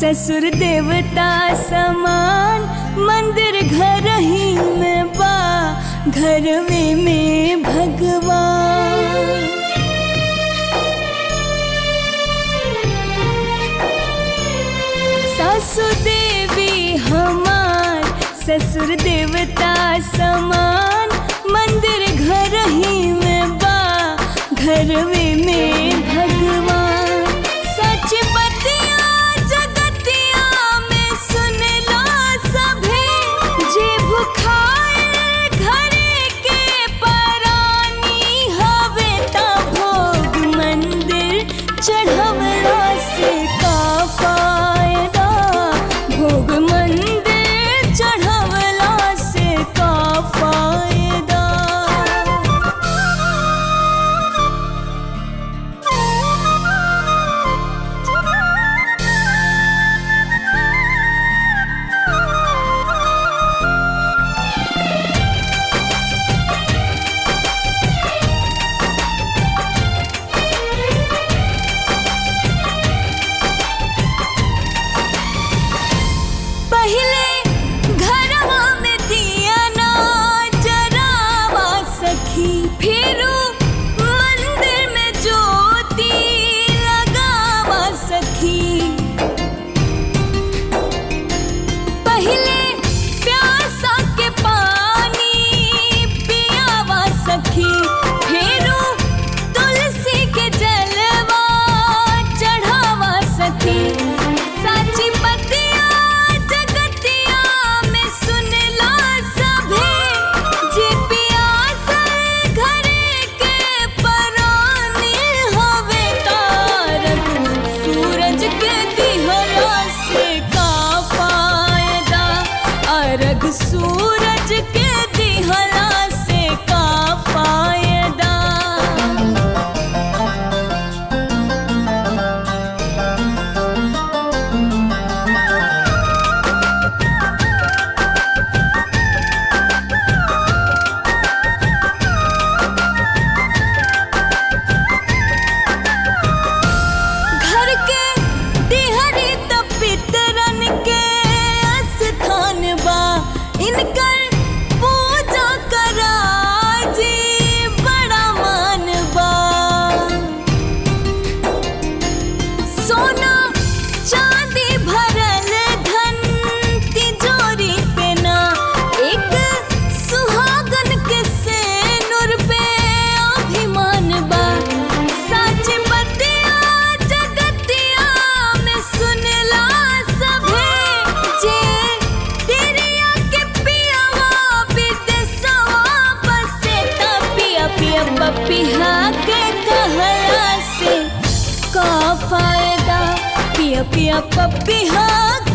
ससुर देवता समान मंदिर घर ही में बा घरवे में भगवान सासु देवी हमार ससुर देवता समान मंदिर घर ही में बा घरवे में भगवान सच बतिया जगतिया में सुन लो सभे जे भुखाए घरे के परानी हवे ता भोग मंदिर चढ़वला से का फायदा भोग मंदिर चढ़वला से का फायदा पहले घरवा में दिया ना जरावा सखी फिरू मंदिर में ज्योति लगावा सखी पहले प्यासा के पानी पियावा सखी फिरू तुलसी के जलवा चढ़ावा सखी साची बतिया जगतिया में सुन ला सभे जे पियासल घरे के परानी हवे तारक सूरज के दिहला से का फायदा अर्घ सूरज के दिहला से का फायदा घर के दिहरी त पितरन के स्थान बा इनकर पूजा करा जी बड़ा मान बा सोना चांदी भरल धन तिजोरी पे ना एक सुहागन के सेनुर पे अभिमान बा सच बतिया जगतिया में सुनला सभे जे तेरिया के पियावा विदेशवा बसे ता पिया पिया पपिहा के कहला से का फायदा पिया पिया पपिहा